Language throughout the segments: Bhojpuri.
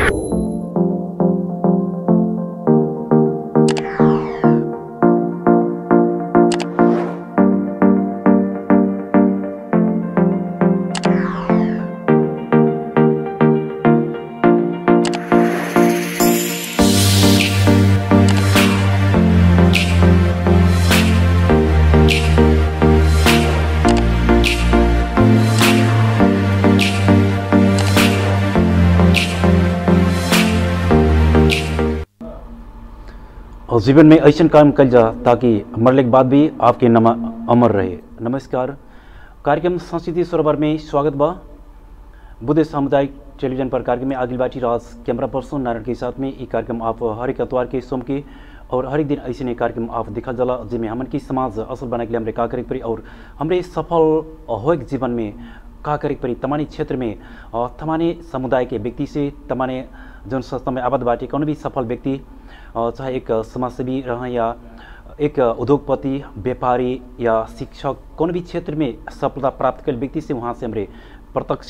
और जीवन में ऐसा काम कल जा ताकि मरने के बाद भी आपके नाम अमर रहे नमस्कार कार्यक्रम संस्कृति सरोवर में स्वागत बा बुद्ध सामुदायिक टेलीविजन पर कार्यक्रम में आगिल बाटी राज कैमरा पर्सन नारायण के साथ में ये कार्यक्रम आप हर एक अतवार के सोम के और हर एक दिन ऐसे नहीं कार्यक्रम आप दिखा जाला जिसमें हमन की समाज असल बनाने के लिए हमारे का करे पड़ी और हमारे सफल हो जीवन में का करे पड़ी तमानी क्षेत्र में अ, तमाने समुदाय के व्यक्ति से तमाने जन संस्था में आबद्ध बाटे कौन भी सफल व्यक्ति अ, चाहे एक समाजसेवी रह या एक उद्योगपति व्यापारी या शिक्षक कौन भी क्षेत्र में सफलता प्राप्त कर व्यक्ति से वहाँ से हमारे प्रत्यक्ष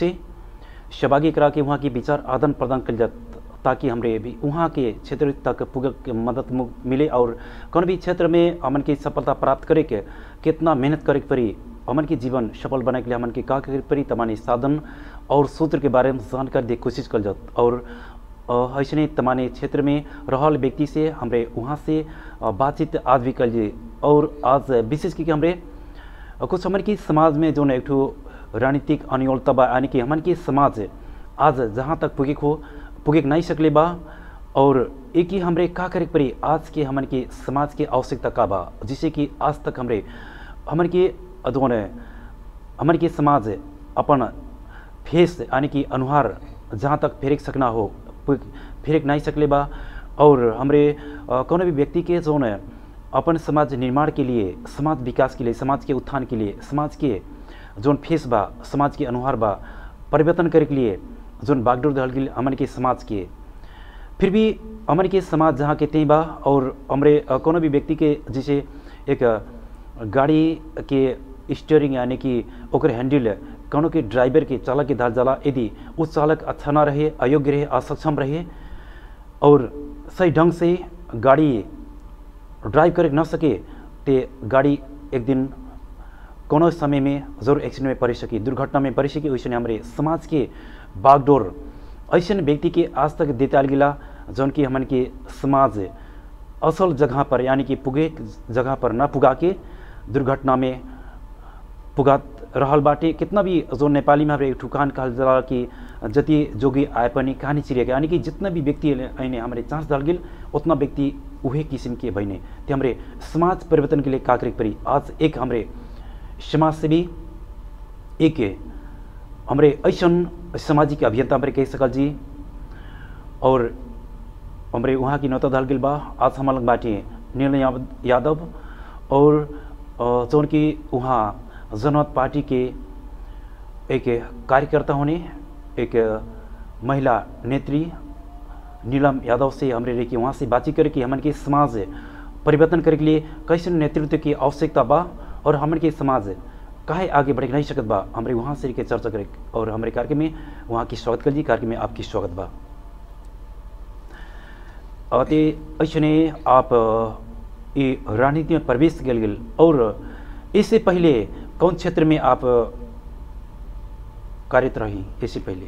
सहभागी करा के वहाँ की विचार आदान प्रदान कल जात ताकि हमरे भी वहाँ के क्षेत्र तक पुग के मदद मु- मिले और कौन भी क्षेत्र में हमन की सफलता प्राप्त करे के कितना मेहनत करे के पड़ी हमन के जीवन सफल बनाए के लिए हमन के का करे के पड़ी तमानी साधन और सूत्र के बारे में जानकारी दे कोशिश कल जात और अ, ऐसने तमाने क्षेत्र में रहल व्यक्ति से हमरे वहाँ से अ, बातचीत आज भी कल जी और आज विशेष करके हमरे अ, कुछ हमन की समाज में जो एक ठो रणनीतिक अनियोलता बा यानी कि हमन की समाज आज जहाँ तक पुगे हो पुगे नहीं सकले बा और एक ही हमरे का करे के पड़ी आज के हमन के समाज के आवश्यकता का बा जिससे कि आज तक हमरे हमन के जो है हमन के समाज अपन फेस यानी कि अनुहार जहाँ तक फेरक सकना हो पु- फेरक नहीं सकले बा और हमरे अ, कौनो भी व्यक्ति के जो है अपन समाज निर्माण के लिए समाज विकास के लिए समाज के उत्थान के लिए समाज के जोन फेस बा समाज के अनुहार बा परिवर्तन करे के लिए जोन बागडोर दहल के लिए हमन के समाज के फिर भी हमन के समाज जहाँ के त्यही बा और हमरे अ, कौनो भी व्यक्ति के जैसे एक अ, गाड़ी के स्टीयरिंग यानी कि ओकर हैंडल कौनो के ड्राइवर के चालक के धार जाला यदि उस चालक अच्छा ना रहे अयोग्य रहे असक्षम रहे और सही ढंग से गाड़ी ड्राइव करे न सके ते गाड़ी एक दिन कोनो समय में जरूर एक्सीडेंट में पड़ सकी दुर्घटना में पड़ सकी वैसे हमारे समाज के बागडोर ऐसे व्यक्ति के आज तक देताल गिला जौन कि हमन के समाज असल जगह पर यानी कि पुगे जगह पर न पुगा के दुर्घटना में पुगात रहल बाटे कितना भी जो नेपाली में हमारे एक ठुकान कहल जाला कि जति जोगी आए पनि कहानी चिरिएका यानी कि जितना भी व्यक्ति ऐने हमारे चांस दल गेल उतना व्यक्ति उहे किस्म के भइने ते हमरे समाज परिवर्तन के लिए का करे के पड़ी आज एक हमरे समाज सेवी एक हमरे ऐसन सामाजिक अभियंता हमरे कह सकल जी और हमरे वहाँ की नौता दल गेल बा आज हमार लग बाटे नील याव- यादव और अ, जौन कि वहाँ जनमत पार्टी के एक कार्यकर्ता होने एक महिला नेत्री नीलम यादव से हमरे रही कि वहाँ से बातचीत करे कि हमन के समाज परिवर्तन करे के लिए कैसे नेतृत्व की आवश्यकता बा और हमन के समाज काहे आगे बढ़ नहीं सकत बा हमरे वहाँ से रह के चर्चा करे और हमारे कार्यक्रम में वहाँ की स्वागत कर जी कार्यक्रम में आपकी स्वागत बा अति ऐसने आप अ, ये राजनीति में प्रवेश कल गेल और इससे पहले कौन क्षेत्र में आप अ, कार्यरत रही इससे पहले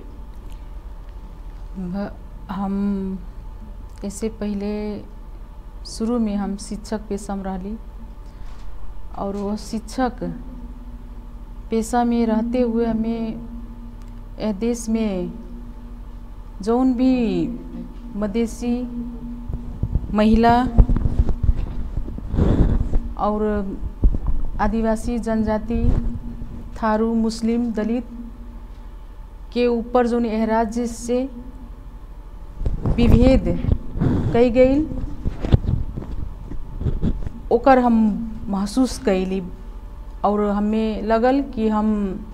भ- हम इससे पहले शुरू में हम शिक्षक पेशा में रहली और वो शिक्षक पेशा में रहते हुए हमें यह देश में जौन भी मदेशी महिला और आदिवासी जनजाति थारू मुस्लिम दलित के ऊपर जो एह राज्य से विभेद कई गई ओकर हम महसूस कैली और हमें लगल कि हम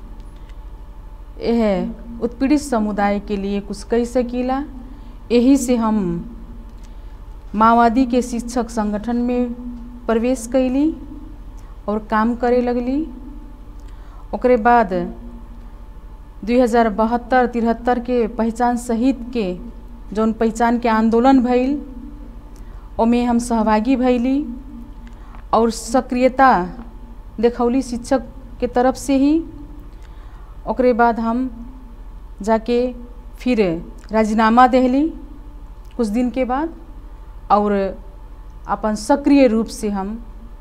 यह उत्पीड़ित समुदाय के लिए कुछ कह सकीला यही से हम माओवादी के शिक्षक संगठन में प्रवेश कैली और काम करे लगली ओकरे बाद दुई हजार बहत्तर तिहत्तर के पहचान सहित के जौन पहचान के आंदोलन भइल ओमे हम सहभागी भइली और सक्रियता देखौली शिक्षक के तरफ से ही ओकरे बाद हम जाके फिर राजीनामा देहली कुछ दिन के बाद और अपन सक्रिय रूप से हम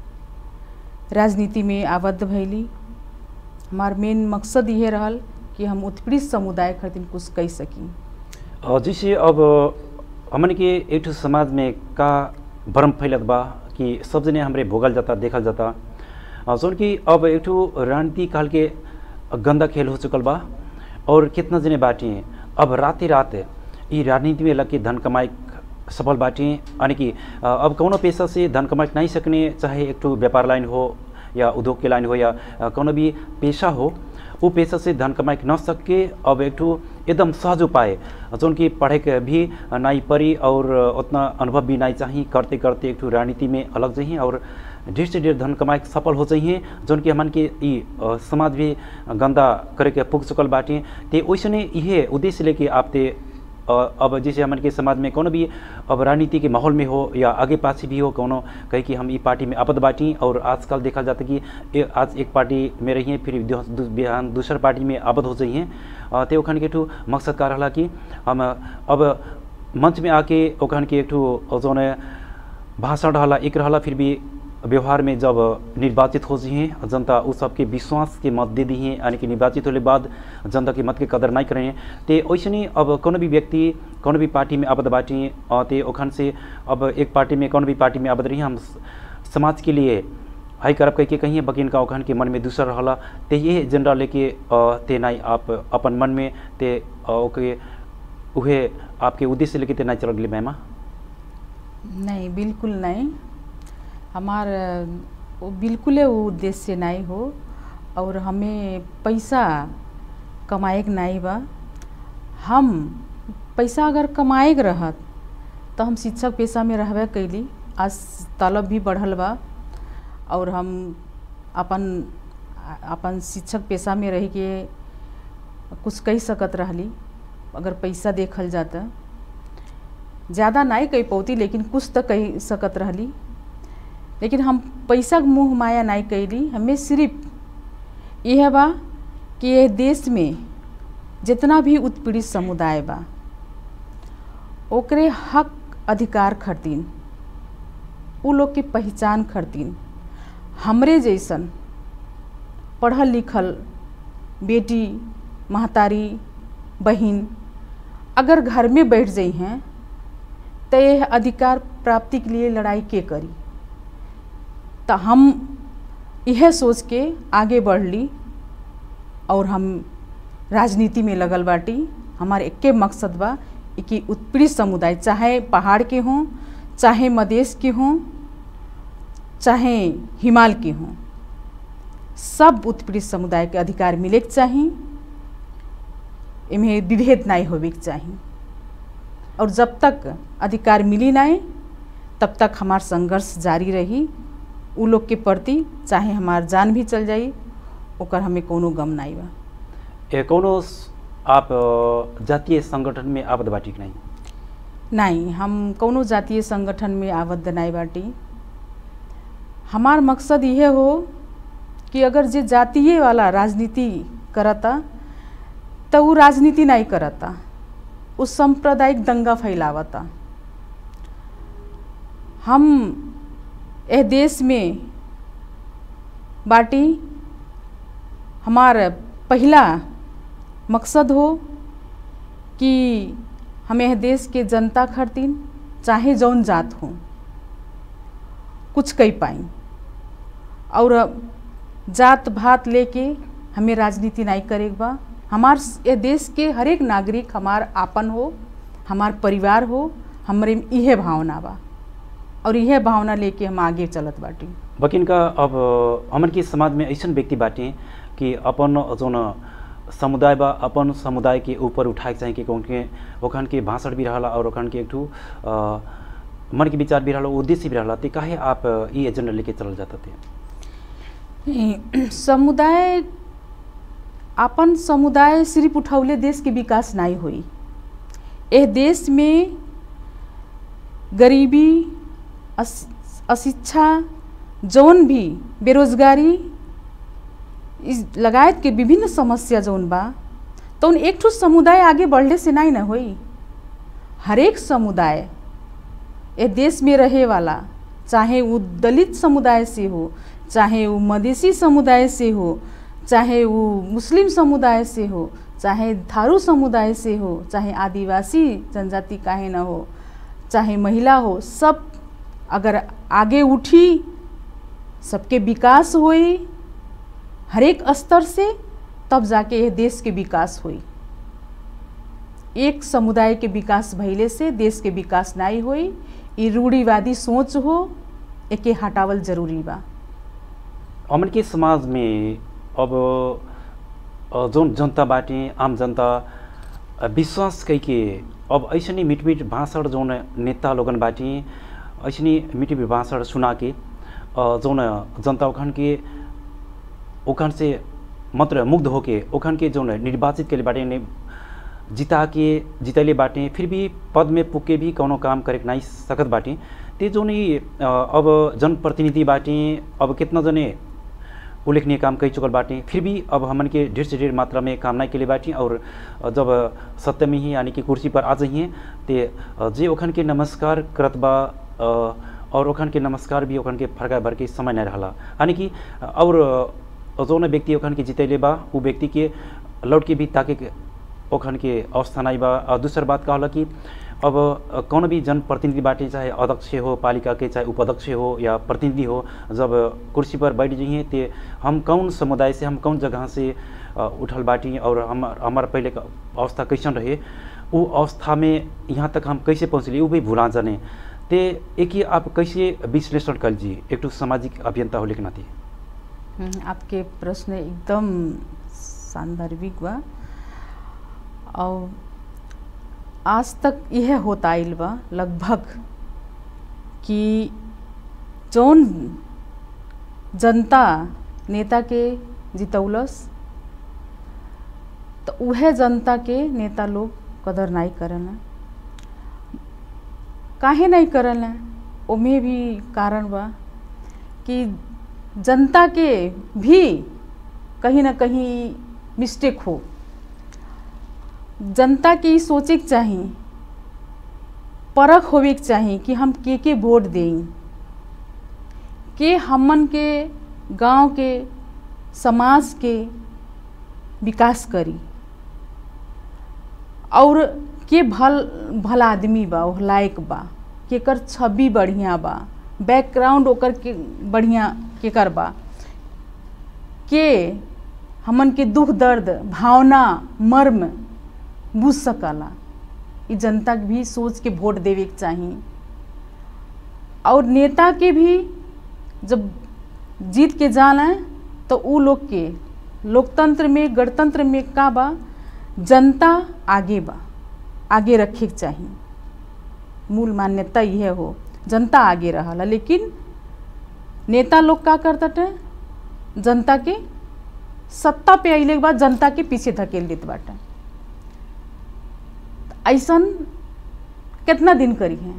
राजनीति में आबद्ध भैली हमार मेन मकसद ये रहल कि हम उत्पीड़ित समुदाय खातिर कुछ कह सकी अ, जैसे अब हमन के एक ठो समाज में का भ्रम फैलत बा कि सब जने हमरे भोगल जाता देखल जाता अ, जौन कि अब एक ठो राजनीति काल के गंदा खेल हो चुकल बा और कितना जने बाटी अब राते रात ई राजनीति में लग के धन कमाई सफल बाटी यानी कि अ, अब कौनो पेशा से धन कमाई नहीं सकने चाहे एक ठो व्यापार लाइन हो या उद्योग के लाइन हो या अ, कौनो भी पेशा हो वो पेशा से धन कमाई न सके अब एक ठो एकदम सहज उपाय जौन कि पढ़े के भी नहीं पड़ी और उतना अनुभव भी नहीं चाहिए करते करते एक ठो राजनीति में अलग चाहिए और ढेर से ढेर धन कमाए के सफल हो चाहिए जौन कि हमन के ई अ, समाज भी गंदा करे के पुग चुकल बाटे ते वैसने इहे उद्देश्य लेके आप ते अ, अब जैसे हमन के समाज में कोनो भी अब राजनीति के माहौल में हो या आगे पाछे भी हो कोनो कहे कि हम ई पार्टी में आपद बाटी और आजकल देखा जाता कि ए, आज एक पार्टी में रहिए फिर दू- दू- बिहान दूसर पार्टी में आपद हो जाइए अ, ते ओखन के ठू मकसद का रहा कि हम अब मंच में आके ओखन के एक ठू जौन भाषण रहला एक रहला फिर भी व्यवहार में जब निर्वाचित हो जिए जनता उस सबके विश्वास के मत दे दिए यानी कि निर्वाचित होने बाद जनता के मत के कदर नहीं करें ते वैसे नहीं अब कोनो भी व्यक्ति कोनो भी पार्टी में आबद बाटी अ, ते ओखन से अब एक पार्टी में कोनो भी पार्टी में आबद रही हम स- समाज के लिए हाई करब कह के कहिए बकिन का ओखन के मन में दूसरा रहला ते ये एजेंडा लेके अ, ते नहीं आप अपन मन में ते अ, ओके उहे आपके उद्देश्य लेके ते नहीं चल गए मैमा नहीं बिल्कुल नहीं हमार अ, वो बिल्कुल वो उद्देश्य नहीं हो और हमें पैसा कमाए के नहीं बा हम पैसा अगर कमाए के रहत तो हम शिक्षक पेशा में रहबे कैली आज तलब भी बढ़ल बा और हम अपन अपन शिक्षक पेशा में रह के कुछ कह सकत रहली अगर पैसा देखल जाता ज़्यादा नहीं कह पौती लेकिन कुछ तो कह सकत रहली लेकिन हम पैसा के मुँह माया नहीं कैली हमें सिर्फ यह बा कि यह देश में जितना भी उत्पीड़ित समुदाय बा ओकरे हक अधिकार खरतीन उ लोग के पहचान खरतीन हमरे जैसन पढ़ल लिखल बेटी महतारी बहन अगर घर में बैठ जाइ हैं तो यह अधिकार प्राप्ति के लिए लड़ाई के करी तो हम यह सोच के आगे बढ़ली और हम राजनीति में लगल बाटी हमारे एके मकसद बा कि उत्पीड़ित समुदाय चाहे पहाड़ के हों चाहे मधेश के हों चाहे हिमाल के हों सब उत्पीड़ित समुदाय के अधिकार मिले के चाही इमें विभेद नहीं होवे के चाही और जब तक अधिकार मिली नहीं तब तक हमार संघर्ष जारी रही उ लोग के प्रति चाहे हमार जान भी चल जाई ओकर हमें कोनो गम नहीं बा ए कोनो स- आप अ, जातीय संगठन में आबद बाटी कि नहीं नहीं हम कोनो जातीय संगठन में आबद्ध नहीं बाटी हमार मकसद यह हो कि अगर जे जातीय वाला राजनीति करता तो वो राजनीति नहीं करता वो सांप्रदायिक दंगा फैलावता हम यह देश में बाटी हमार पहला मकसद हो कि हम यह देश के जनता खरतीन चाहे जौन जात हो कुछ कह पाई और जात भात लेके हमें राजनीति नहीं करे के बा हमार ये देश के हर एक नागरिक हमार आपन हो हमार परिवार हो हमरे में इहे भावना बा और इहे भावना लेके हम आगे चलत बाटी बकिन का अब अ, हमन के समाज में ऐसन व्यक्ति बाटे कि अपन जोन समुदाय बा अपन समुदाय के ऊपर उठाए के चाहे कि कौन के ओखन के भाषण भी रहला और ओखन के एक ठू अ, मन के विचार भी रहला उद्देश्य भी रहला ते काहे आप अ, ई एजेंडा लेके चलल जाता थे समुदाय अपन समुदाय सिर्फ उठौले देश के विकास नहीं होई एह देश में गरीबी अस, अशिक्षा जौन भी बेरोजगारी इस लगायत के विभिन्न समस्या जौन बा तो एक ठो समुदाय आगे बढ़ले से नहीं न होई हरेक समुदाय ए देश में रहे वाला चाहे वो दलित समुदाय से हो चाहे वो मधेसी समुदाय से हो चाहे वो मुस्लिम समुदाय से हो चाहे थारू समुदाय से हो चाहे आदिवासी जनजाति काहे न हो चाहे महिला हो सब अगर आगे उठी सबके विकास होई हरेक स्तर से तब जाके यह देश के विकास होई एक समुदाय के विकास भइले से देश के विकास नहीं होई ये रूढ़िवादी सोच हो एके हटावल जरूरी बा हमन के समाज में अब जौन जनता बाटे आम जनता विश्वास कई के अब ऐसने मीठ मीठ भाषण जौन नेता लोगन बाटे ऐसने मीठ मीठ भाषण सुना के जौन जनता उखन के उखन से मात्र मुग्ध होके उखन के जौन निर्वाचित के बाटे ने जिता के जितैले बाटे फिर भी पद में पुगे भी कौनो काम करे नहीं सकत बाटे ते जो नहीं अब जनप्रतिनिधि बाटे अब कितना जने उल्लेखनीय काम कई चुकल बाटे फिर भी अब हमन के ढेर से ढेर मात्रा में काम नहीं के लिए बाटी और जब सत्य में ही यानी कि कुर्सी पर आ जाइए ते जे ओखन के नमस्कार करत बा और ओखन के नमस्कार भी ओखन के फरका भर के समय नहीं रहा यानी कि और जौन व्यक्ति ओखन के जितैले बा वो व्यक्ति के लौट के भी ताके ओखन के अवस्था नहीं बा दूसर बात का होला कि अब कौन भी जनप्रतिनिधि बाटे चाहे अध्यक्ष हो पालिका के चाहे उपाध्यक्ष हो या प्रतिनिधि हो जब कुर्सी पर बैठ जाइए तो हम कौन समुदाय से हम कौन जगह से उठल बाटी और हम हमारा पहले का अवस्था कैसन रहे वो अवस्था में यहाँ तक हम कैसे पहुँचली वो भी भुला जाने ते एक ही आप कैसे विश्लेषण कर जी एक तो सामाजिक अभियंता हो लिखना थी आपके प्रश्न एकदम सांदर्भिक बा और आज तक यह होता आइल बा लगभग कि जौन जनता नेता के जितौलस तो वह जनता के नेता लोग कदर नहीं करना काहे नहीं करना ओमे भी कारण बा कि जनता के भी कहीं ना कहीं मिस्टेक हो जनता के सोचे के चाही परख होवे के चाही कि हम के के वोट दें के हमन के गांव के समाज के विकास करी और के भल भला आदमी बा वो लायक बा केकर छवि बढ़िया बा बैकग्राउंड ओकर के बढ़िया केकर बा के हमन के दुख दर्द भावना मर्म बुझ सकला ई जनता के भी सोच के वोट देवे के चाही और नेता के भी जब जीत के जाना तो उ लोग के लोकतंत्र में गणतंत्र में का बा जनता आगे बा आगे रखे के चाही मूल मान्यता यह हो जनता आगे रहा लेकिन नेता लोग का करता जनता के सत्ता पे अले के बाद जनता के पीछे धकेल देत बाटे ऐसन कितना दिन करी है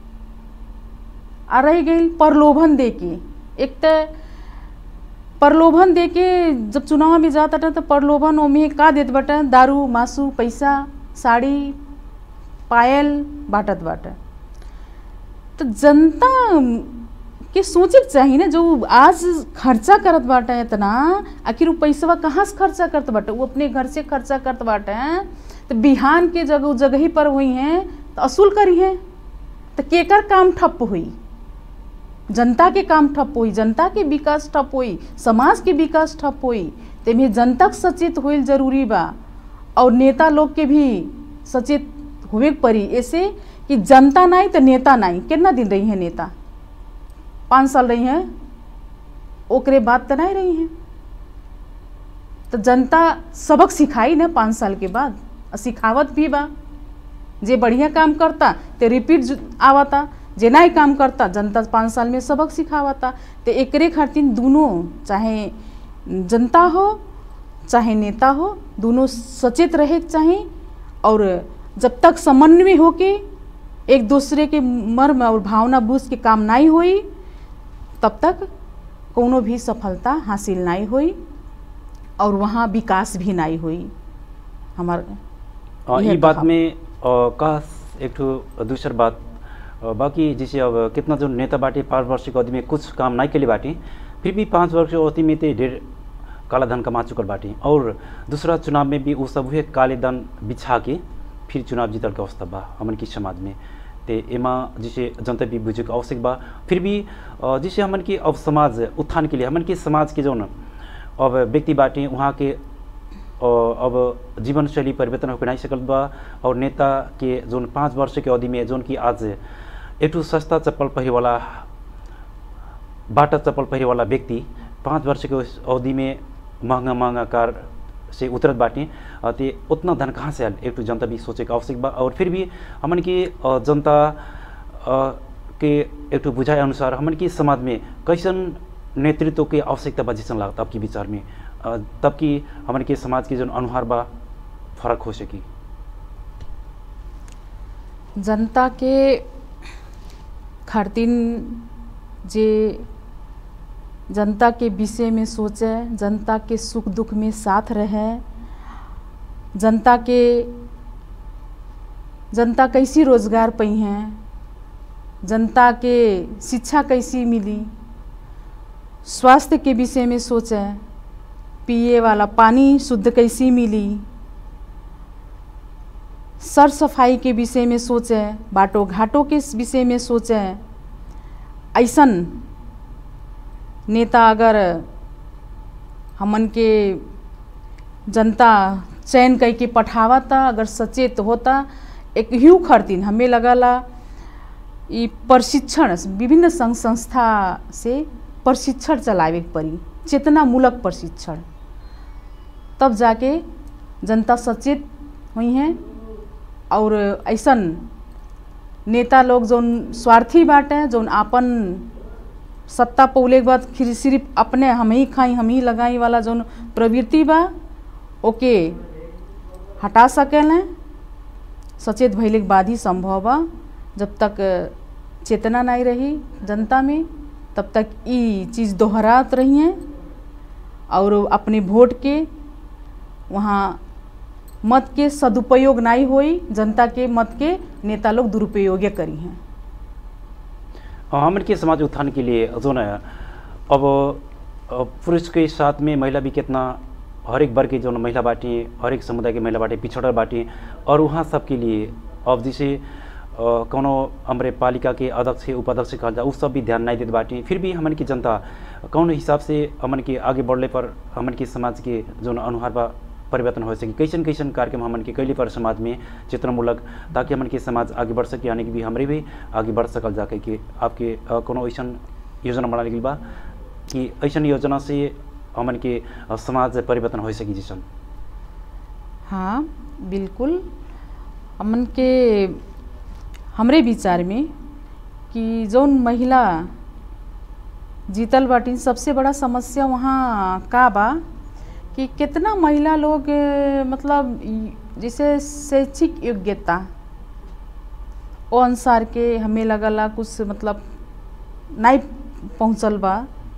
आ रह गई प्रलोभन दे के एक तो प्रलोभन दे के जब चुनाव में जाता था तो प्रलोभन ओमे का देत बाटे दारू मासू पैसा साड़ी पायल बाटत बाटे तो जनता के सोचे के चाहिए ना जो आज खर्चा करत बाटे इतना आखिर वो पैसा कहाँ से खर्चा करत बाटे वो अपने घर से खर्चा करत बाटे तो बिहान के जगह जगह ही पर हुई हैं तो असूल करी है तो केकर काम ठप हुई जनता के काम ठप हुई जनता के विकास ठप हुई समाज के विकास ठप हुई तेमें जनता सचेत होल जरूरी बा और नेता लोग के भी सचेत होवे पड़ी ऐसे कि जनता नहीं तो नेता नहीं कितना दिन रही है नेता पाँच साल रही हैं ओकरे बाद तो नहीं रही हैं तो जनता सबक सिखाई ना पाँच साल के बाद सिखावत भी बा जे बढ़िया काम करता तो रिपीट आवता जे नहीं काम करता जनता पाँच साल में सबक सिखावता तो एकरे खातिर दोनों चाहे जनता हो चाहे नेता हो दोनों सचेत रहे के चाही और जब तक समन्वय होके एक दूसरे के मर्म और भावना बूझ के काम नहीं होई तब तक कोनो भी सफलता हासिल नहीं होई और वहाँ विकास भी नहीं हुई हमार अ, यह ई बात कहा। में अ, का एक ठो दूसर बात अ, बाकी जैसे अब कितना जो नेता बाटे पाँच वर्ष के अवधि में कुछ काम नहीं के लिए बाटे फिर भी पाँच वर्ष के अवधि में तो ढेर काला धन कमा चुकल बाटे और दूसरा चुनाव में भी वो सब हुए काले धन बिछा के फिर चुनाव जीतल के अवस्था बा हमन की समाज में ते एमा जैसे जनता भी बुझे के आवश्यक बा फिर भी अ, जैसे हमन की अब समाज उत्थान के लिए हमन की समाज के जौन अब व्यक्ति बाटे वहाँ के अ, अब जीवन शैली परिवर्तन होकर नहीं सकल बा और नेता के जोन पाँच वर्ष के अवधि में जोन की आज एक ठो सस्ता चप्पल पहरे वाला बाटा चप्पल पहरे वाला व्यक्ति पाँच वर्ष के उस अवधि में महंगा महंगा कार से उतरत बाटे अ, ते उतना धन कहाँ से आयल एक ठो जनता भी सोचे के आवश्यक बा और फिर भी हमन की अ, जनता अ, के एक ठो बुझाए अनुसार हमन की समाज में कैसन नेतृत्व के आवश्यकता बा जैसन लागत आपके विचार में अ, तब कि हमन के समाज के जो अनुहार बा फर्क हो सकी जनता के खातिर जे जनता के विषय में सोचे जनता के सुख दुख में साथ रहे जनता के जनता कैसी रोजगार पई हैं जनता के शिक्षा कैसी मिली स्वास्थ्य के विषय में सोचे पिए वाला पानी शुद्ध कैसी मिली सर सफाई के विषय में सोचें बाटो घाटों के विषय में सोचें ऐसन नेता अगर हमन के जनता चयन कई के पठावता अगर सचेत होता एक ह्यू खरतीन हमें लगला ई प्रशिक्षण विभिन्न संघ संस्था से प्रशिक्षण चलावे के पड़ी चेतनामूलक प्रशिक्षण तब जाके जनता सचेत हुई हैं और ऐसन नेता लोग जौन स्वार्थी बाटे जौन आपन सत्ता पौले के बाद फिर सिर्फ अपने हम ही खाई हम ही लगाई वाला जौन प्रवृत्ति बा ओके हटा सकेलें सचेत भइले के बाद ही संभव बा जब तक चेतना नहीं रही जनता में तब तक ई चीज़ दोहरात रही हैं और अपने वोट के वहाँ मत के सदुपयोग नहीं होई जनता के मत के नेता लोग दुरुपयोग करी हैं अ, हमन के समाज उत्थान के लिए जो न अब अ, पुरुष के साथ में महिला भी कितना हरेक वर्ग के जो न महिला बाटी हरेक समुदाय के महिला बाटी पिछड़ल बाटी और वहाँ सबके लिए अब जैसे अ, कौनो हमरे पालिका के अध्यक्ष उपाध्यक्ष कहल जा उ सब भी ध्यान नहीं देते बाटी फिर भी हमन की जनता कौन हिसाब से हमन के आगे बढ़ले पर हमन के समाज के जो न अनुहार बा परिवर्तन हो सके कैसन कैसन कार्यक्रम हमन के कैले पर समाज में चेतनामूलक ताकि हमन के समाज आगे बढ़ सके यानी कि भी हमरे भी आगे बढ़ सकल जाके कि आपके अ, कोनो ऐसन योजना बनाने गई बा कि ऐसन योजना से हमन के अ, समाज परिवर्तन हो सकी जैसन हाँ बिल्कुल हमन के हमरे विचार में कि जौन महिला जीतल बाटिन सबसे बड़ा समस्या वहाँ का बा कि कितना महिला लोग ए, मतलब ई- जैसे शैक्षिक योग्यता ओ अनुसार के हमें लगला कुछ मतलब नहीं पहुँचल बा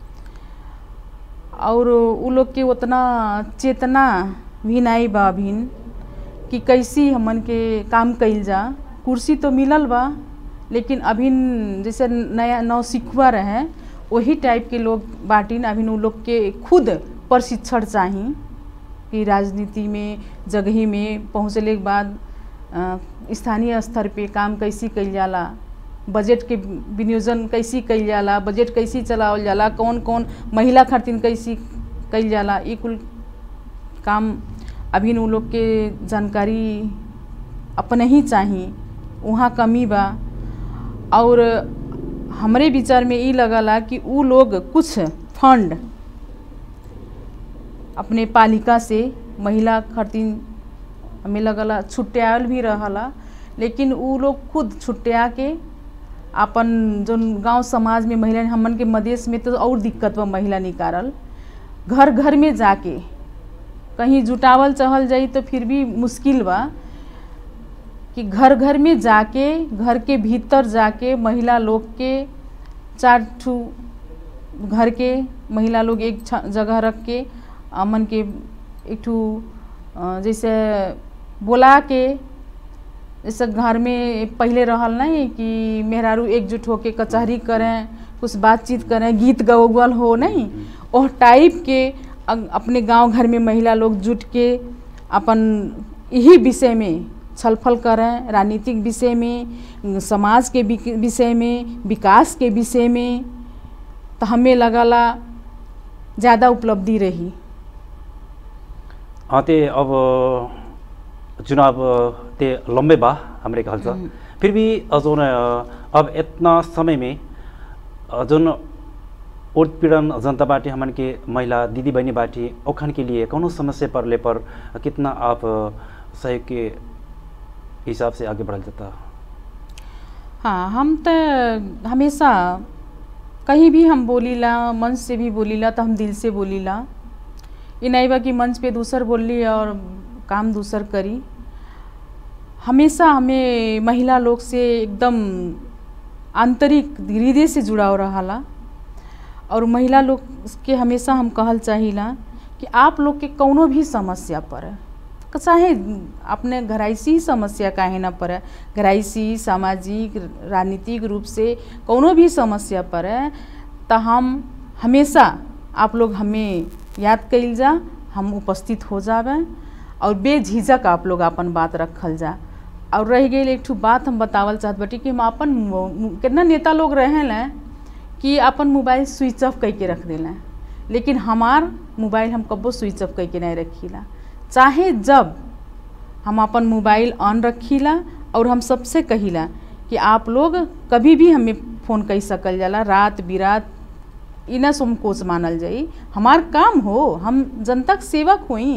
और उ लोग के उतना चेतना भी नहीं बा अभिन कि कैसी हमन के काम कइल जा कुर्सी तो मिलल बा लेकिन अभिन जैसे नया नौ सिखुआ रहे वही टाइप के लोग बाटिन अभिन उ लोग के खुद प्रशिक्षण चाही कि राजनीति में जगही में पहुँचले के बाद अ, स्थानीय स्तर पे काम कैसी कइल जाला बजट के विनियोजन कैसी कइल जाला बजट कैसी चलावल जाला कौन कौन महिला खातिर कैसी कइल जाला ई कुल काम अभी उ लोग के जानकारी अपने ही चाही वहाँ कमी बा और हमरे विचार में ई लगला कि उ लोग कुछ फंड अपने पालिका से महिला खातिर हमें लगला छुट्यायल भी रहला लेकिन उ लोग खुद छुट्या के अपन जो गांव समाज में महिला हमन के मदेश में तो और दिक्कत बा महिला निकारल घर घर में जाके कहीं जुटावल चहल जाई तो फिर भी मुश्किल बा कि घर घर में जाके घर के भीतर जाके महिला लोग के चार ठू घर के महिला लोग एक छ- जगह रख के अमन के एक ठू अ, जैसे बोला के जैसे घर में पहले रहल नहीं कि मेहरारू एकजुट होके कचहरी करें कुछ बातचीत करें गीत गौगल हो नहीं ओह टाइप के अग- अपने गांव घर में महिला लोग जुट के अपन यही विषय में छलफल करें राजनीतिक विषय में समाज के विक- विषय में विकास के विषय में तो हमें लगला ज़्यादा उपलब्धि रही हाँ ते अब चुनाव ते लंबे बा हमरे कहल सा हम्म। फिर भी जोन अब इतना समय में अ, जोन उत्पीड़न जनता बाटी हमन के महिला दीदी बहनी बाटी ओखन के लिए कौनो समस्या पड़ले पर कितना आप अ, सहयोग के हिसाब से आगे बढ़ल जाता हाँ हम तो हमेशा कहीं भी हम बोलीला मंच से भी बोलीला तो हम दिल से बोलीला ये नहीं बा कि मंच पे दूसर बोली और काम दूसर करी हमेशा हमें महिला लोग से एकदम आंतरिक हृदय से जुड़ाव रहाला और महिला लोग के हमेशा हम कहल चाहिला कि आप लोग के कौनो भी समस्या पर चाहे अपने घराइसी समस्या काहे ना पड़े घराइसी सामाजिक राजनीतिक रूप से कौनो भी समस्या पड़े तो हम हमेशा आप लोग हमें याद कइल जा हम उपस्थित हो जावे और बेझिझक आप लोग अपन बात रखल जा और रह गई एक ठू बात हम बतावल चाहत बाटी कि हम अपन मो- मो- कितना नेता लोग रहें कि अपन मोबाइल स्विच ऑफ करके रख देला लेकिन हमार मोबाइल हम कब्बो स्विच ऑफ करके नहीं रखीला चाहे जब हम अपन मोबाइल ऑन रखीला और हम सबसे कहिला कि आप लोग कभी भी हमें फ़ोन कर सकल जाला रात बिरात इना संकोच मानल जाई हमार काम हो हम जनता के सेवक होई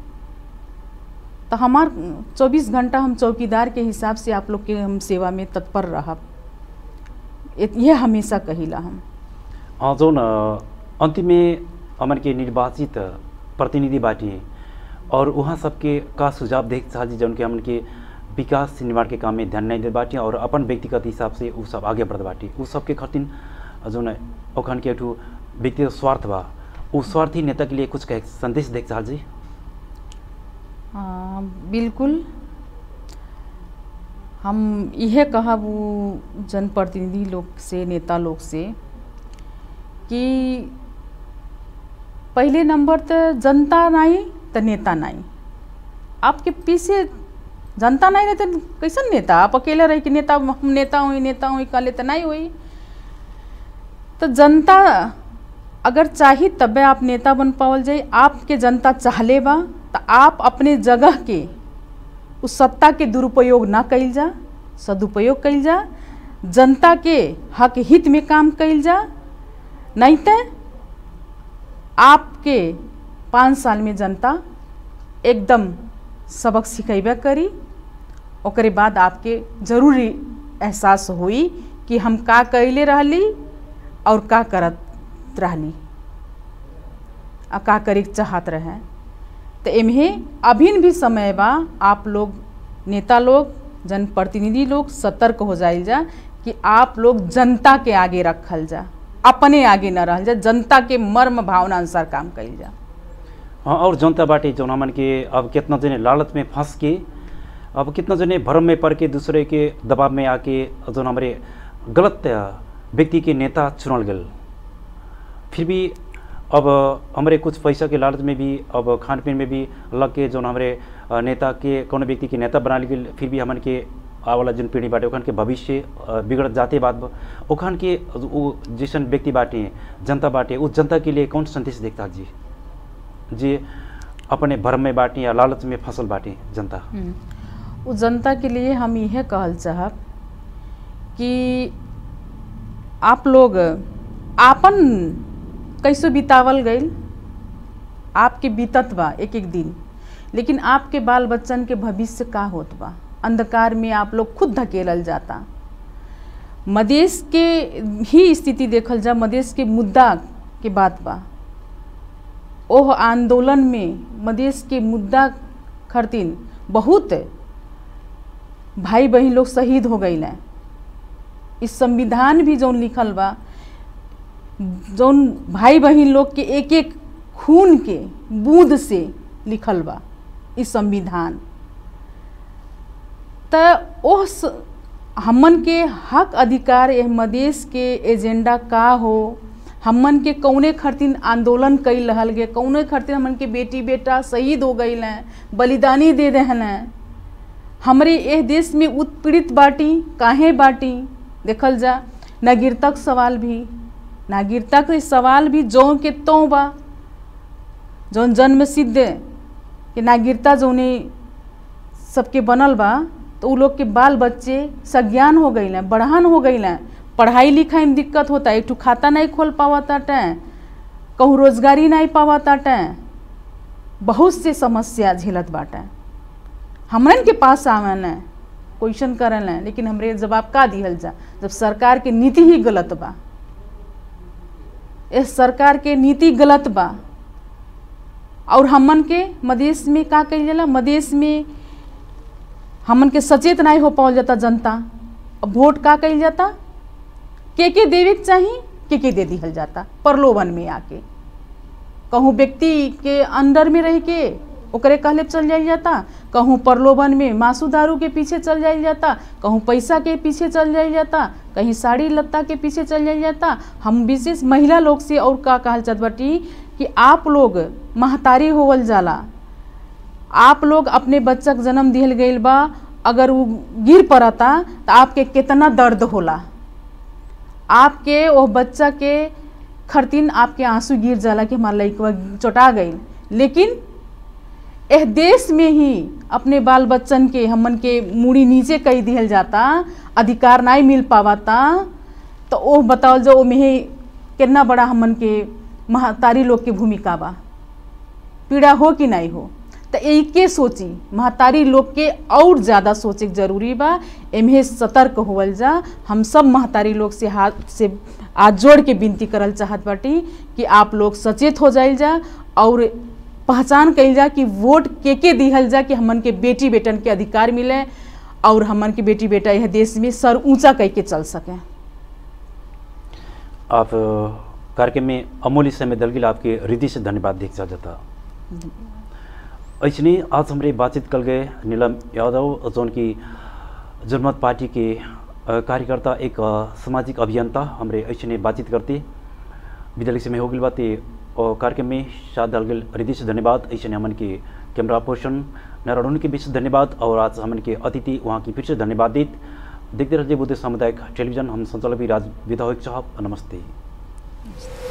तो हमार 24 घंटा हम चौकीदार के हिसाब से आप लोग के हम सेवा में तत्पर रहब ये- ये हमेशा कहिला हम अ, जोन अ, अंतिम में हमन के निर्वाचित प्रतिनिधि बाटी और वहाँ सबके का सुझाव देख चाहती जौन के हमन के विकास निर्माण के काम में ध्यान नहीं दे बाटी और अपन व्यक्तिगत हिसाब से उ सब आगे बढ़ बाटी उ सबके खातिर जोन ओखन के एकठू व्यक्तिगत स्वार्थ बा उ स्वार्थी नेता के लिए कुछ कहे संदेश देख चाहत जी हाँ, बिल्कुल हम यह कहब उ जनप्रतिनिधि लोग से नेता लोग से कि पहले नंबर तो जनता नहीं तो नेता नहीं आपके पीछे जनता नहीं रहे तो कैसन नेता आप अकेले रही कि नेता हम नेता हुई नेता हुई कहले तो नहीं हुई तो जनता अगर चाही तबे आप नेता बन पावल जाए आपके जनता चाहले बा तो आप अपने जगह के उस सत्ता के दुरुपयोग ना कइल जा सदुपयोग कइल जा जनता के हक हित में काम कइल जा नहीं तो आपके पाँच साल में जनता एकदम सबक सिखेबे करी ओकरे बाद आपके जरूरी एहसास हुई कि हम का कैले रहली और का करत रहली आ का करे के चाहत रहे तो एम्हे अभिन भी समय बा आप लोग नेता लोग जनप्रतिनिधि लोग सतर्क हो जाइल जा कि आप लोग जनता के आगे रखल जा अपने आगे न रहल जा जनता के मर्म भावना अनुसार काम कइल जा हाँ और जनता बाटे जौन हमन के अब कितना जने लालच में फंस के अब कितना जने भ्रम में पड़ के दूसरे के दबाव में आके जौन हमारे गलत अ, व्यक्ति के नेता चुनल गल फिर भी अब हमारे कुछ पैसा के लालच में भी अब खान पीन में भी लग के जौन हमारे अ, नेता के कौन व्यक्ति के नेता बना गल फिर भी हमन के आवे वाला जन पीढ़ी बाटे ओखन के भविष्य अ, बिगड़त जाते बात बा। ओखन के वो जैसन व्यक्ति बाटे जनता बाटे उस जनता के लिए कौन संदेश देखता जी जे अपने भ्रम में बाटी या लालच में फसल बाटी जनता हम्म। उस जनता के लिए हम यह कहल चाहब कि आप लोग आपन कैसे बितावल गईल आपके बीतत बा एक एक दिन लेकिन आपके बाल बच्चन के भविष्य का होत बा अंधकार में आप लोग खुद धकेलल जाता मदेश के ही स्थिति देखल जा मदेश के मुद्दा के बात बा ओह आंदोलन में मदेश के मुद्दा खरतीन बहुत भाई बहन लोग शहीद हो गई हैं इस संविधान भी जौन लिखल बा जौन भाई बहन लोग के एक एक खून के बूंद से लिखल बा इस संविधान त ओह स- हमन के हक अधिकार एह मदेश के एजेंडा का हो हमन के कौने खातिर आंदोलन कई रहल गे कौने खातिर हमन के बेटी बेटा शहीद हो गई हैं बलिदानी दे रहल हैं हमरे एह देश में उत्पीड़ित बाटी काहे बाटी देखल जा नागरिकता सवाल भी नागरिकता के सवाल भी जौ के त्यों बा जौन जन्म सिद्ध कि नागरिकता जौने सबके बनल बा तो उ लोग के बाल बच्चे सज्ञान हो गई हैं बढ़ान हो गई हैं पढ़ाई लिखाई में दिक्कत होता है एक ठो खाता नहीं खोल पावा ताटे कहूँ रोजगारी नहीं पावा ताटे बहुत से समस्या झेलत बाटे हमरन के पास आवन है क्वेश्चन करल है लेकिन हमरे जवाब का दिहल जा जब सरकार के नीति ही गलत बा इस सरकार के नीति गलत बा और हमन के मदेश में का कइल जाला मदेश में हमन के सचेत नहीं हो पावल जाता जनता अब वोट का कइल जाता के के देवे के चाही के के दे दिहल जाता प्रलोभन में आके कहूँ व्यक्ति के अंदर में रह के ओकरे कहले चल जाइल जाता कहूँ प्रलोभन में मासू दारू के पीछे चल जाइल जाता कहूँ पैसा के पीछे चल जाइल जाता कहीं साड़ी लत्ता के पीछे चल जाइल जाता हम विशेष महिला लोग से और का कहल चाहत बाटी कि आप लोग महतारी होवल जाला आप लोग अपने बच्चा के जन्म दिहल गईल बा अगर वो गिर पड़ता तो आपके कितना दर्द होला आपके वो बच्चा के खरतीन आपके आंसू गिर जाला कि हमारा लड़कवा चोटा गई लेकिन एह देश में ही अपने बाल बच्चन के हमन के मूड़ी नीचे कई दिहल जाता अधिकार नहीं मिल पावाता तो ओ बताओ जो ओमे ही कितना बड़ा हमन के महतारी लोग के भूमिका बा पीड़ा हो कि नहीं हो तो एके सोची महतारी लोग के और ज़्यादा सोचे के जरूरी बा एमे सतर्क होवल जा हम सब महतारी लोग से हाथ से हाथ जोड़ के विनती करल चाहत बाटी कि आप लोग सचेत हो जाइल जा और पहचान कइल जा कि वोट के के दिहल जा कि हमन के बेटी बेटन के अधिकार मिले और हमन के बेटी बेटा यह देश में सर ऊंचा कह के चल सकें आप अ, कार्यक्रम में अमूल्य समय दल के लिए आपके हृदय से धन्यवाद देख जाता ऐसने आज हमारे बातचीत कल गए नीलम यादव जौन की जनमत पार्टी के अ, कार्यकर्ता एक अ, सामाजिक अभियंता हमारे ऐसने बातचीत करते विद्यालय से में हो गई बातें और कार्यक्रम में साथ दल गए हृदय से धन्यवाद ऐसे हमन के कैमरा पर्सन नारायण के बीच धन्यवाद और आज हमन के अतिथि वहाँ की फिर से धन्यवाद देत देखते रहिए बुद्ध सामुदायिक टेलीविजन हम संचालक भी राज विधायक साहब नमस्ते